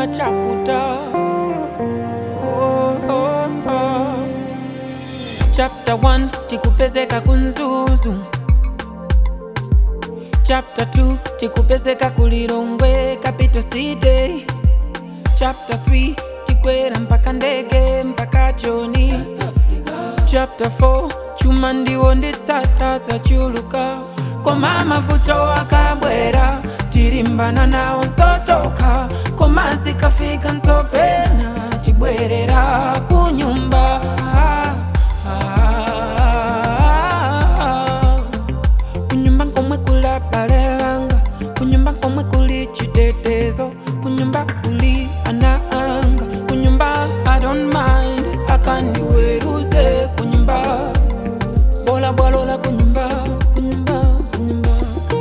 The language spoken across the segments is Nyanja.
machaputa oh, oh, oh. chapter 1 tikupezeka kunzuzu chapter 2 tikupezeka kulilongwe capital city chapter 3 tikwera mpaka ndege mpaka joni chapter 4 chuma ndiwo nditsata zachuluka koma mavuto akabwera tilimbana nawo nsotoka koma zikafika nsopena chibwerera kunyumba kunyumba komwe kula bale wanga kunyumba komwe kuli chitetezo kunyumba kuli ana anga kunyumba i don't mind akandiweruze kunyumba bola bwalola kunyumba kunyumba kunyumba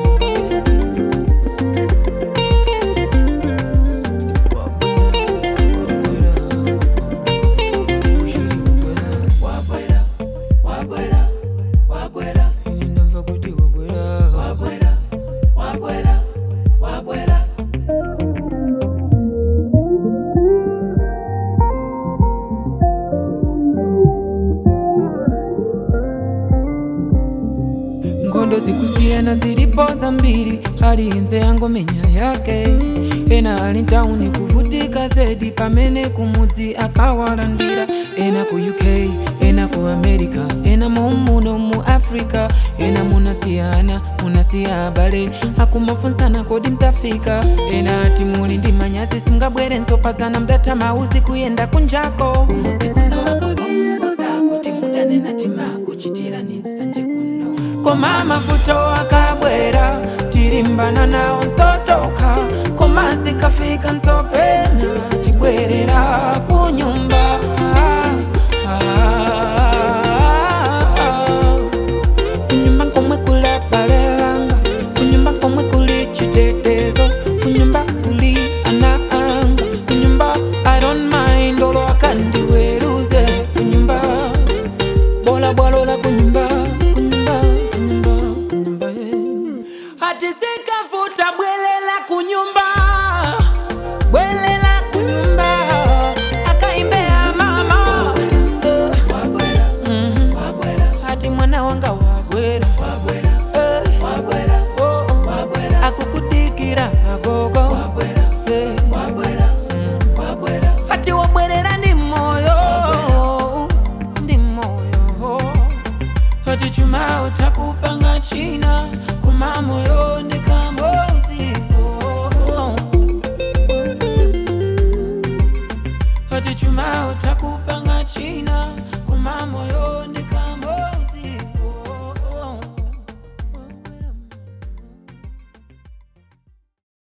Ini ndamva kuti wabwera ngondo zikusiyana zilipoza mbili hali inze yango menya yake ena ali ntauni kuvutika zedi pamene kumudzi akawalandira ena ku uk ena ku america ena mumuno mu africa ena munasiyana munasiya abale akumafunsana kodi mtafika ena ati muli ndi manyazi simngabwere nsopadzana mdatha mauzi kuyenda kunjako kumudzi kuno akakumbudza kuti mudanena timakuchitirani nsanje kuno koma mavuto akabwera tilimbana nawo nsotoka koma zikafika nsopena tibwerera kunyumba kunyumba komwe kula bale wanga kunyumba komwe kuli chitetezo kunyumba kuli ana anga kunyumba i don't mind olo akandiweruze kunyumba bola bwalola kunyumba kunyumba kunyumba kunyumba yeah. ati zikavuta bwelela kunyumba bwelela kunyumba akaimbea mama Eh. Mhm. ati mwana wanga wabwera Eh. Oh, oh. akukudikira agogo Eh. Mm. ati wabwerera ndi moyo ndi moyo ati chuma utakupanga china kuma moyo ndikamotipo ati chuma uta